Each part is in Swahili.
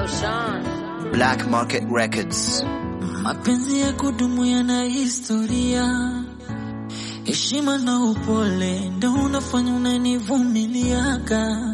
Black Market Records. Mapenzi ya kudumu yana historia, heshima na upole ndo unafanya unanivumiliaga.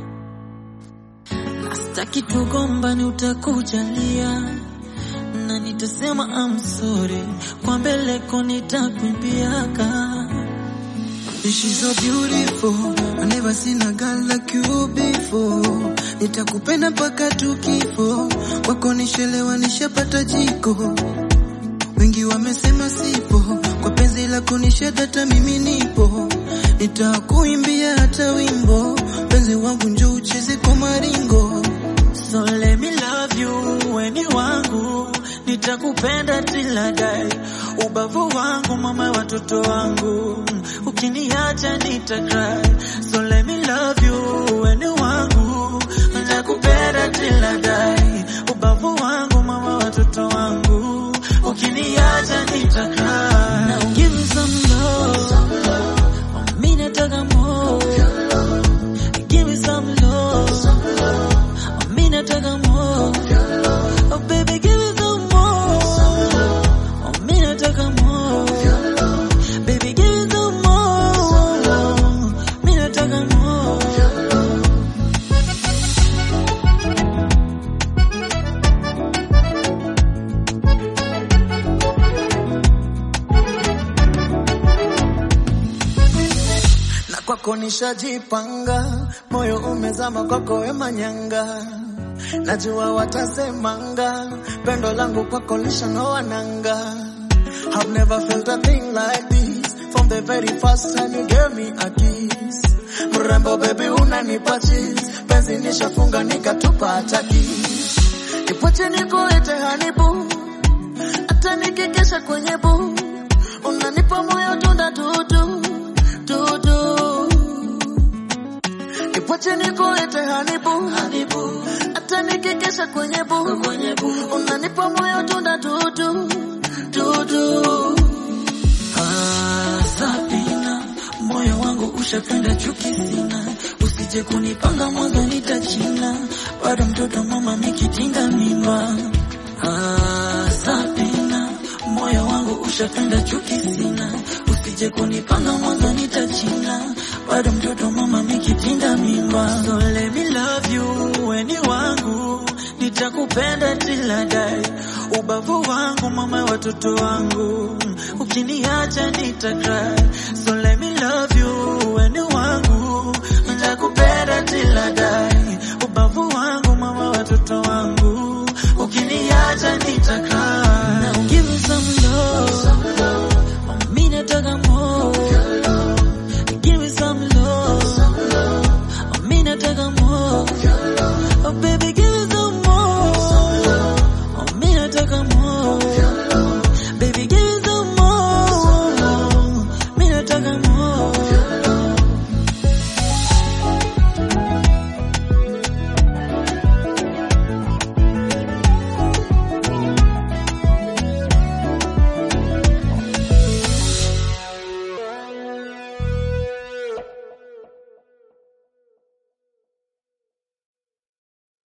Nastaki tugombani, utakujalia na nitasema I'm sorry, kwa mbeleko nitakwimbiaga. She's so beautiful. I never seen a girl like you before. Nitakupenda mpaka tukifo. Kwako nishelewa nishapata jiko. Wengi wamesema sipo. Kwa penzi lako nishadata mimi nipo. Nitakuimbia hata wimbo. Penzi wangu njoo ucheze kwa maringo. So let me love you, weni wangu, nitakupenda till I die. Ubavu wangu mama ya watoto wangu, ukiniacha nitacry. So let me love you, weni wangu, nitakupenda till I die. Ubavu wangu mama ya watoto wangu, ukiniacha nitacry. Now give me some love, mimi nataka more. Give me some love. Mimi nataka more. Oh baby give me some more. Oh mimi nataka more. Baby give me some more. Mimi nataka more. Na kwako nishajipanga, moyo umezama kwako we manyanga. Najua watasemanga, pendo langu kwako lishanoa nanga. I've never felt a thing like this from the very first time you gave me a kiss. Mrembo baby unanipa cheese, penzi nishafunga nikatupa hata kiss. Nipoche nikuite hanibu, hata nikikesha kwenye bu, unanipa moyo tunda tutu tutu. Nipoche nikuite hanibu, hanibu, hata nikikesha kwenye bu, kwenye bu, unanipa moyo tunda tutu tutu. Ah, Sabina, moyo wangu ushapenda chuki sina, usije kunipanga mwanzo nitachina, bado mtoto mama mikitinga mimba. Ah, Sabina, moyo wangu ushapenda chuki sina, usije kunipanga mwanzo nitachina, bado mtoto mama mikitinga mimba. So let me love you, weni wangu, nitakupenda till I die. Ubavu wangu mama ya watoto wangu, ukiniacha nitacry. So